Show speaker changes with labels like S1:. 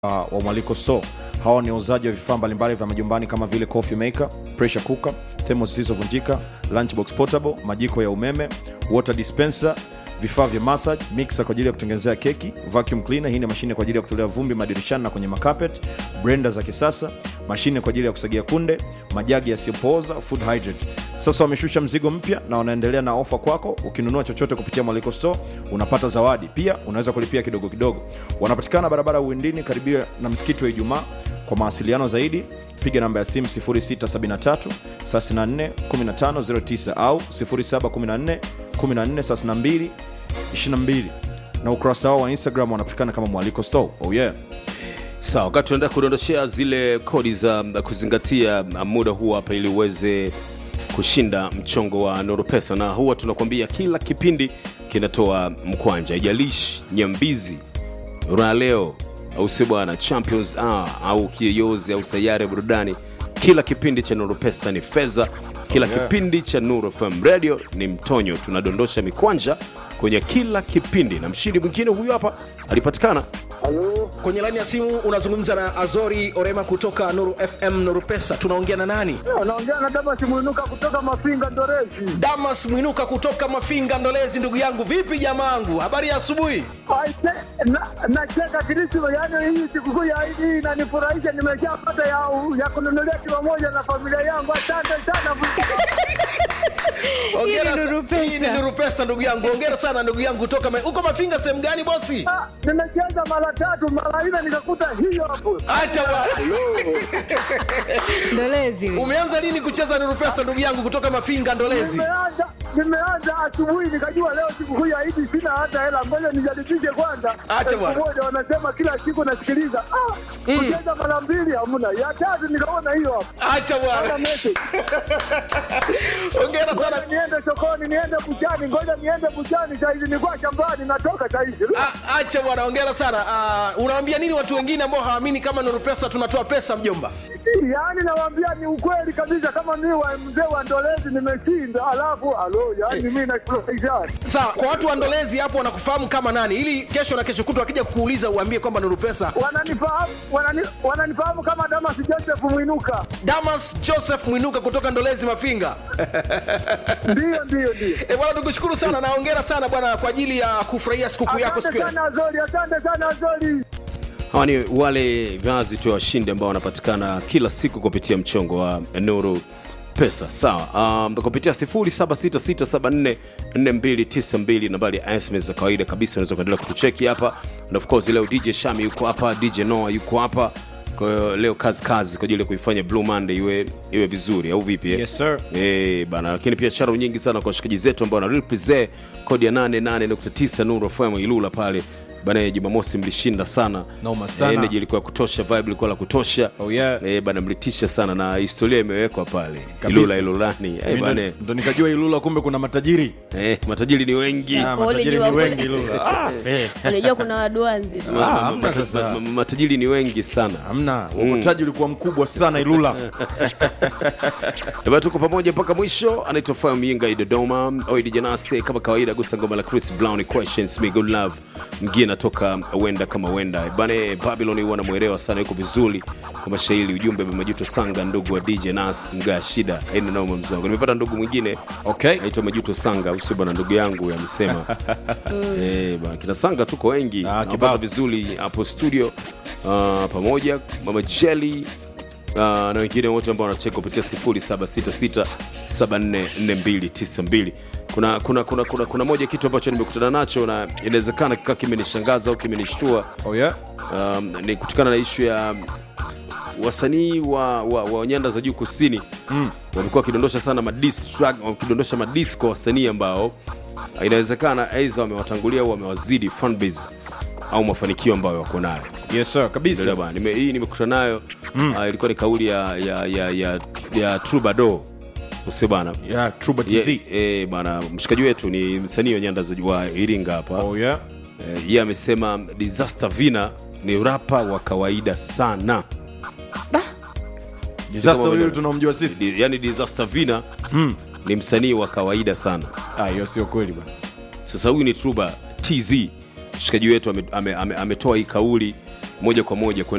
S1: uh, wa mwaliko store hawa ni wauzaji wa vifaa mbalimbali vya majumbani kama vile coffee maker pressure cooker thermos zilizovunjika lunchbox portable majiko ya umeme water dispenser vifaa vya massage mixer kwa ajili ya kutengenezea keki vacuum cleaner hii ni mashine kwa ajili ya kutolea vumbi madirishani na kwenye makapet blender za kisasa mashine kwa ajili ya kusagia kunde majagi yasiyopooza food hydrate sasa wameshusha mzigo mpya na wanaendelea na ofa kwako ukinunua chochote kupitia mwaliko store unapata zawadi pia unaweza kulipia kidogo kidogo wanapatikana barabara ya uwindini karibia na msikiti wa ijumaa kwa mawasiliano zaidi piga namba ya simu 673 34 1509 au 714 14 22 na ukurasa wao wa instagram wanapatikana kama mwaliko store oh yeah
S2: sawa wakati tunaenda kudondoshea zile kodi za kuzingatia muda huu hapa ili uweze kushinda mchongo wa noropesa na huwa tunakwambia kila kipindi kinatoa mkwanja ijalishi nyambizi raleo au si bwana champions hour au kiyoyozi au sayari ya burudani kila kipindi cha nuru pesa ni fedha kila
S1: Yeah.
S2: kipindi cha nuru fm radio ni mtonyo tunadondosha mikwanja kwenye kila kipindi na mshindi mwingine huyu hapa alipatikana
S3: Halo,
S4: kwenye laini ya simu unazungumza na azori orema kutoka nuru fm nuru pesa tunaongea na nani
S3: anaongea na Damas Mwinuka kutoka Mafinga Ndorezi.
S4: damas mwinuka kutoka mafinga ndolezi ndugu yangu vipi jamaangu habari ya asubuhi
S3: Aise, na- Nacheka Krisma, yaani hii sikukuu ya Idi hii inanifurahisha, nimeshapata ya, ya kununulia kilo moja na familia yangu. Asante sana.
S4: Hongera
S5: Hii ni
S4: sa-
S5: Nuru Pesa.
S4: hii ni nuru pesa ndugu yangu ongera sana ndugu yangu kutoka Ma- uko mafinga sehemu gani bosi
S3: Ah, Nimecheza mara tatu mara nne nikakuta hiyo hapo.
S4: acha bwana
S5: ndolezi huyu.
S4: umeanza lini kucheza nuru pesa ndugu yangu kutoka mafinga ndolezi
S3: Nimeanza nimeanza asubuhi, nikajua leo sikukuu ya Idi, sina hata hela, ngoja nijaribishe kwanza.
S4: Acha bwana.
S3: Elfu moja wanasema kila siku nasikiliza. Ah, kucheza mara mbili hamna, ya tatu nikaona hiyo hapo.
S4: acha
S3: Hata
S4: bwana
S3: message.
S4: ongera sana
S3: Ngoja niende sokoni, niende buchani, ngoja niende buchani saizi, nilikuwa shambani, natoka saizi.
S4: A- acha bwana ongera sana uh, unawaambia nini watu wengine ambao hawaamini kama nuru pesa tunatoa pesa mjomba
S3: Yaani nawaambia ni ukweli kabisa, kama mi wa mzee wa Ndolezi nimeshinda, alafu alo, yaani mi nafurahisha.
S4: sawa kwa watu wa ndolezi hapo wanakufahamu kama nani ili kesho na kesho kutwa akija kukuuliza uambie kwamba nuru pesa
S3: Wananifahamu wanani, wananifahamu kama Damas Joseph Mwinuka.
S4: damas joseph mwinuka kutoka ndolezi mafinga
S3: Ndiyo, ndiyo, ndiyo.
S4: e, bwana tukushukuru sana na hongera sana bwana kwa ajili ya kufurahia sikukuu yako siku
S3: Asante
S4: ya
S3: sana Azori, asante sana Azori.
S2: hawa ni wale vyazi tu ya washindi ambao wanapatikana kila siku kupitia mchongo wa nuru pesa sawa um, kupitia 0766744292 nambari ya sms za kawaida kabisa unaweza kuendelea kutucheki hapa na of course leo dj shami yuko hapa dj noa yuko hapa kwa hiyo leo kazi kazi kwa ajili ya kuifanya blue monday iwe, iwe vizuri au vipi eh?
S1: Yes, sir.
S2: Eh, bana lakini pia sharo nyingi sana kwa washikaji zetu ambao wanarepresent kodi ya 88.9 nuru fm ilula pale bana jumamosi mlishinda sana
S1: Noma sana.
S2: Eh, energy ilikuwa ya kutosha vibe ilikuwa la kutosha
S1: Oh, yeah.
S2: eh, bana mlitisha sana na historia imewekwa pale
S1: Kabisa.
S2: ilula ilulani eh,
S1: Mimi
S2: bana
S1: ndo- ndo nikajua ilula kumbe kuna matajiri
S2: eh, matajiri ni wengi
S1: Ah,
S5: Kwa ule
S1: matajiri
S5: jua
S1: ni
S5: kule.
S1: wengi ilula Ah, see.
S5: unajua kuna waduanzi tu
S2: Ma-
S1: Ah,
S2: ma-
S1: hamna
S2: ma-
S1: sasa.
S2: ma- ma- matajiri ni wengi sana
S1: hamna ukotaji ulikuwa mkubwa sana ilula
S2: Eba tuko pamoja mpaka mwisho anaitwa Fire Myinga i Dodoma Oidi Janase kama kawaida gusa ngoma la Chris Brown questions me good love mgie natoka wenda kama wenda bane Babylon huwa namwelewa sana yuko vizuri kwa mashairi ujumbe majuto sanga ndugu wa DJ Nas mga shida aina nao mzangu nimepata ndugu mwingine
S1: okay
S2: naitwa majuto sanga usio bwana ndugu yangu amesema eh bwana kina sanga tuko wengi
S1: Ah,
S2: ah,
S1: kibao.
S2: vizuri hapo studio uh, pamoja mama Jelly uh, na wengine wote ambao wanacheka kupitia 0766744292 kuna kuna kuna kuna kuna moja kitu ambacho nimekutana nacho na inawezekana kikawa kimenishangaza au kimenishtua
S1: oh yeah
S2: um, ni kutokana na ishu ya wasanii wa, wa, wa nyanda za juu kusini mm. wamekuwa wakidondosha sana madis track- wakidondosha madis kwa wasanii ambao inawezekana aidha wamewatangulia au wamewazidi fanbase au mafanikio ambayo wako nayo
S1: yes sir kabisa
S2: Ndio bwana, nime- hii nimekutana nayo mm. uh, ilikuwa ni kauli ya ya ya ya, ya Troubadour usio bana
S1: yeah truba tz
S2: Ye- eh, bana mshikaji wetu ni msanii wa nyanda za juu wa Iringa hapa
S1: oh yeah
S2: Eh, yeye amesema disaster vina ni rapa wa kawaida sana
S1: disaster
S2: Kama
S1: huyu
S2: vile-
S1: tunamjua sisi
S2: Di- yani disaster vina mm. ni msanii wa kawaida sana
S1: ah hiyo sio kweli bwana
S2: sasa huyu ni truba tz mshikaji wetu ametoa ame, ame, ametoa hii kauli moja kwa moja